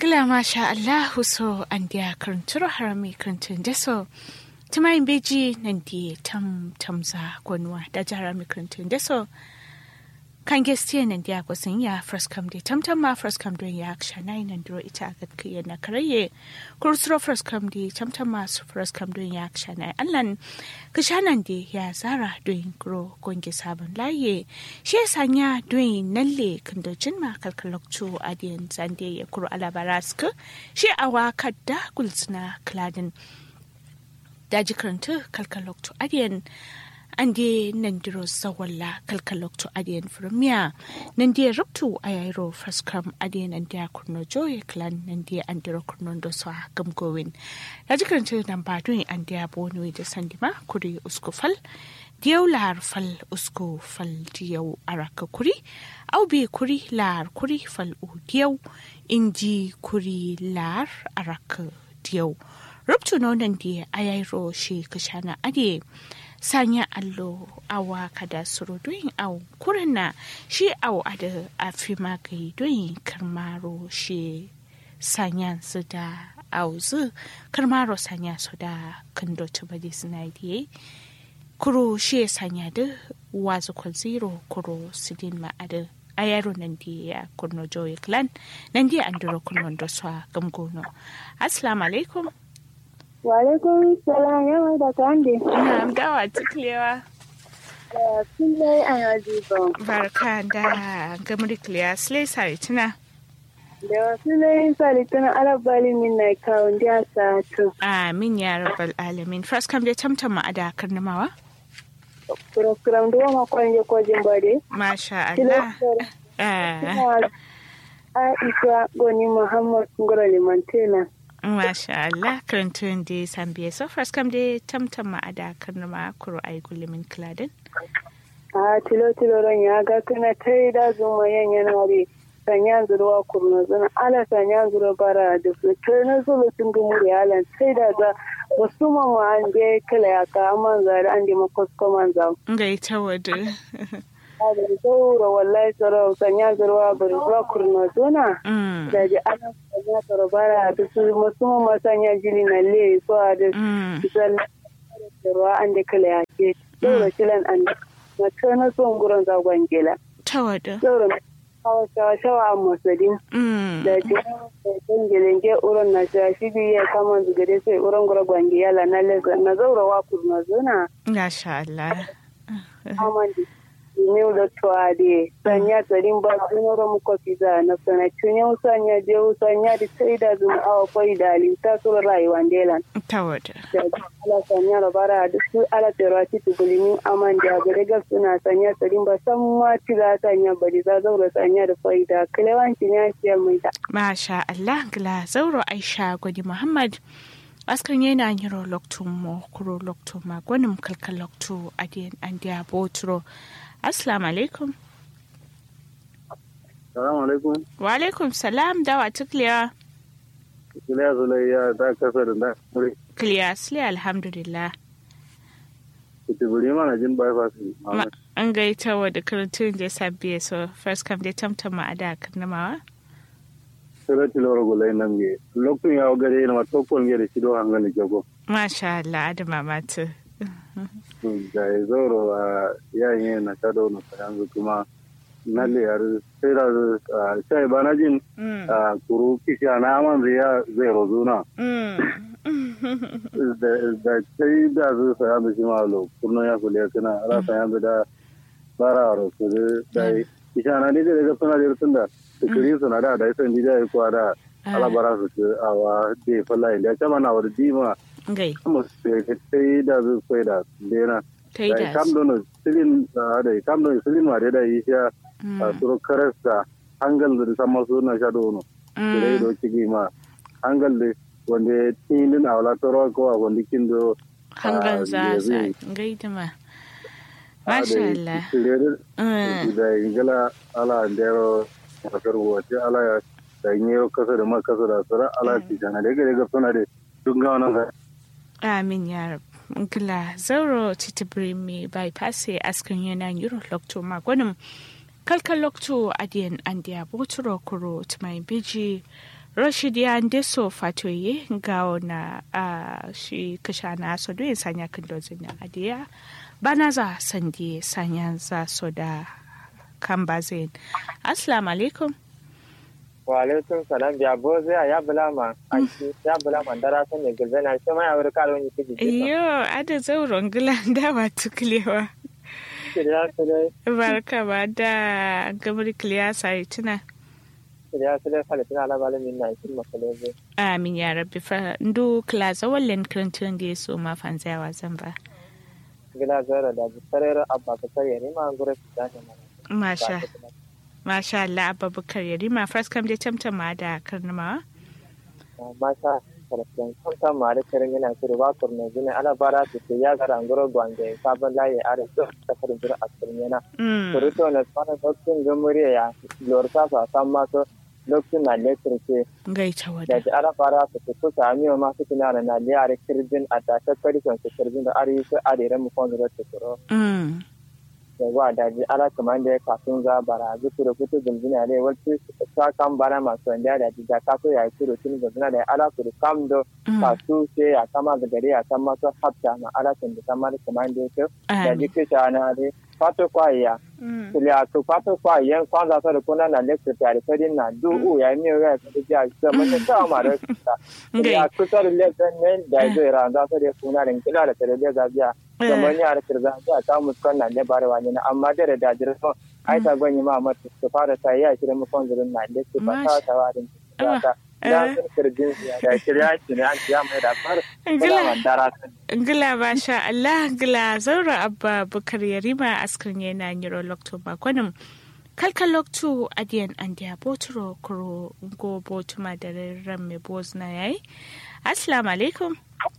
Ngila masha Allahu so an dia karanturo harami karantun deso. Tumayin beji nan di tam tamza gwanwa da jarami karantun deso. Kan gestiya nan dia kwasin ya first come di tam tam ma first come don ya aksha na nan duro ita ga kiya na karaye. Kursuro first come di tam tam ma su first come don ya aksha na allan. Kishanan di ya zara don gro gongi sabon laye. Shi ya sanya don nalle kandocin ma kalkalokcu adiyan zande ya kuro alabaraska. Shi awa kadda gulsuna kladin. Daji karanta kalkalokcu adiyan ande nandiro sawalla kalkalokto adiyan firmiya nandi ruptu ayayro faskam adiyan ande kurno joye clan nandi andiro kurno do so gamgowin daji karanta nan badun ande abono da sandima kuri uskufal diyau lar fal usko fal diyau araka kuri au bi kuri lar kuri fal u diyau inji kuri lar araka diyau ruptu no nandi ayayro shi kashana adiye sanya allo awa kada suru doyin au kurana shi au ada afi magai doyin karmaro shi sanya su da au zu karmaro sanya su da kando tubadi suna diye kuro shi sanya da wazu kwal zero kuro sidin ma'ada a yaro nan di ya kurno joye clan nan di an duro kurno da swa gamgono assalamu alaikum Walaikum salam yawa da kande. Ina dawa tuklewa. Kullai a yaji ba. Barka da gamri kliya slay sare tuna. Da wasu lai sari tana alabali min na kawun da sa to. Amin ya rabbal alamin. First kam dai tamtama a da karnamawa. Kuram da wama kwanje kwajin bade. Masha Allah. Ah, Aisha Goni Muhammad Ngoro Limantena. Masha Allah. Karantun da sambiye so first kam dai tamtama a da karnama kuro ai gulimin kladin. A tilo tilo ran ya ga kana tai da zuma yan yana re. Sanya zuruwa kurna zana ala sanya zuruwa bara da su kai na zulu sun gumu da yalan sai da za musamman ma an je kala ya ka amman zari an je makosko man za. Ngai ta wadu. Da zaura wallahi tsaro sanya zuruwa bari zuwa kurna zuna. Mm. Da ji ana sanya tsaro bara da su musamman ma sanya jini na le so a da Mm. zan ruwa an da kala ya ke. Zaura kilan an da. Mace na son gurin zagon gela. Ta wadu. Zaura hawa shawa shawa a masadin. Mm. da jin gelenge uron na shashi biya kama zugare sai uron gura gwangi yala na leza na zaura wa kurna zuna Masha Allah. amandi ne da tuade sanya tsarin ba sunoro muko fiza na sana tunye usanya je usanya di sai da zuma awa kwai da alinta sura rayuwa ndelan Ta wadu. da ala sanya rabara da su ala terwati tugulimi amandi a gare ga suna sanya tsarin ba san ma tiga sanya bari za zaura sanya da faida kilewanci ne ya mai da Masha Allah gila zauro Aisha gwadi Muhammad askan yana yiro loktu mo kuro loktu ma gwanin kalkal loktu adiyan an diya boturo assalamu alaikum Salamu alaikum. wa alaikum salam dawa tukliya Iliya Zulayya ta kasa da na muri. kliya sile alhamdulillah Kutuburi mana jin bypass. Ma- an gaita wa da karantun da sabbiye so first come dai tamtama a da karnamawa Sira tiloro gulai nan ge. Lokun ya gare na wato kon ge da shido hangan da jago. masha Allah adama matu Da ya zoro a yayin na shado na yanzu kuma na le yar sai da sai bana jin Mm, a kuru kisha na aman zai ya zai rozuna. mm. Da sai da su sa yanzu shi ma lo kurno ya kule kana ra sa yanzu da bara ro su da kisha na ne da suna da tunda kiri suna da da sai da ya kwa da ala bara su ce a wa de falla inda ta mana wa di ma gai kuma sai da su sai da dena ta yi da da kam don silin da da kam don silin ma da yi sha a suru karasta hangal da sama su na sha dono dai do cigi ma hangal da wanda tinin a wala toro ko a wanda kin do hangan za yanzu za gaida ma masha Allah Mm. da ingila ala ndero kasar wace ala ya da yi kasa da ma kasa da sara ala ci sana da gare ga suna da duk ga wannan ga amin ya rab gila zauro titibiri mi bypass askan yana yuro lokto magwanin kalkal lokto adiyan andiya boturo kuro tumai biji Rashid ya ndeso fatoye gawo na uh, shi kasha na so do sanya kan dozin na adiya bana za sandi sanya za so da kan bazin assalamu alaikum wa alaikum salam ya bo zai ya bulama aiki ya bulama dara san ne gilbe na shi ma ya wuri karo ni kiji iyo ada zauron gilan da ba tuklewa kiriya su dai barka ba da gamar kiliya sai tuna kiriya su dai falitin ala malamin na ikin makalebe amin ya rabbi fa ndu klaza wallen krantun da so ma fanzawa zan ba gila zara da bisarar abba ka sarya ne ma gura su da ne masha masha Allah abubakar yarima first kam dai tamtama da karnama masha karfin kwanta ma da karin yana kiri ba kurna gini ala bara su ke ya gara ngoro gwange sabon layi are su ta karin jira a cikin yana kurito na tsara dokin gamuriya ya lorta su a san masu lokacin na lekir ce gaita da wada ji ara fara su su kusa amiyo masu kina da na liyare kirjin a tashe karikon su kirjin da are su are mu kwanzu da su kuro mm da ba da ji ara kamar da ya kafin za bara zuku da kutu gumzina ne wacce ta kan bara masu wanda da ji da kaso ya yi turo tun gumzina da ara su da kam do kasu ce ya kama da gari ya kan masu hafta ma ara sun da kamar kamar da ya ce da ji kisha na ne fato kwaya kuliya to fato kwaya kwanza sa da kuna na lecture tare sai na du ya mi ga ta ji a ga mun ta ma da ya kusa da lecture ne da zai ran da sai kuna da kila da tare da biya kamar ya da kirza ta ta muskan na ne bare wani amma da da jira so ai ta gwanyi ma mata su fara ta ya kira mu kon zurin na lecture ba ta ta warin ta da sun kirjin da shirya shi ne an ya mai da far kula dara Ngila masha Allah ngila zaura abba bukar yarima askrin yana nyiro lokto bakonim kalka lokto adiyan andiya boturo kuro go botuma da ran me bozna yayi assalamu alaikum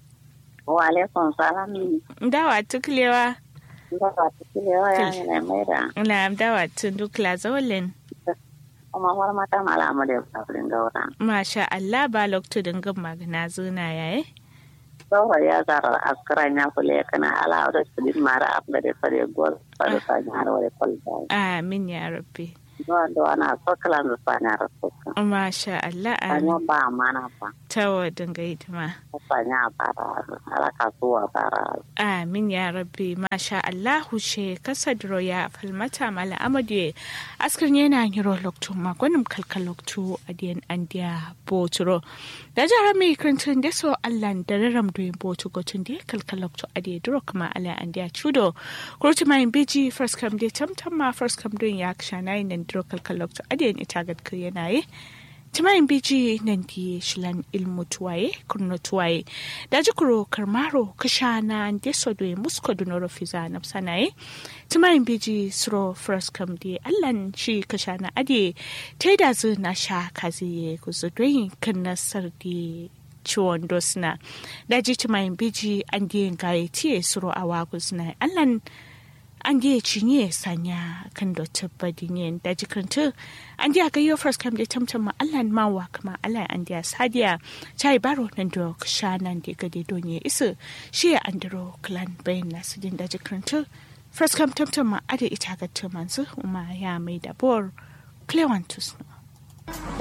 wa alaikum salam dawa tuklewa dawa tuklewa ya ne mai da na dawa tundukla zawalin kuma war mata malamu da kafin gaura masha Allah ba lokto dingin magana zuna yayi saura ya zara askaran ya kule kana ala da su mara abda da fare gol fare sa nyar wale kolda amin ya rabbi do do ana sokalan da fanya rasuka masha Allah anyo amin ba mana fa tawa dinga hidima fanya bara ala kasuwa bara Amin ya rabbi masha Allahu she kasadro ya falmata mala amadu askar yana yiro lokto magonim kalka lokto adiyan andiya boturo da jara mai krantun da so Allah da raram do yin botu gotun da kalka lokto adiya duro kuma ala andiya chudo kurti mai biji first come day tamtam ma first come don ya kshana yin duro kalka lokto adiyan ita gad yana yi timayin biji nan di shilan ilmu tuwaye kurno tuwaye da jikuro karmaro kashana deso do musko do noro fiza na sanaye timayin biji suro first kam di allan shi kashana ade taida zu na sha kazi ku zo doyin kan nasar di ciwon dosna da ji timayin biji an di gaye tiye suro awa guzna allan an da cinye sanya kan da tabbadin da jikinta an da ga yau first kam da tamtam ma Allah ma wa kuma Allah an da sadiya chai baro nan da sha nan da gade donye isa shi ya andro clan bayan nasu din da jikinta first kam tamtam ma ada ita ga tumansu kuma ya mai da bor clewantus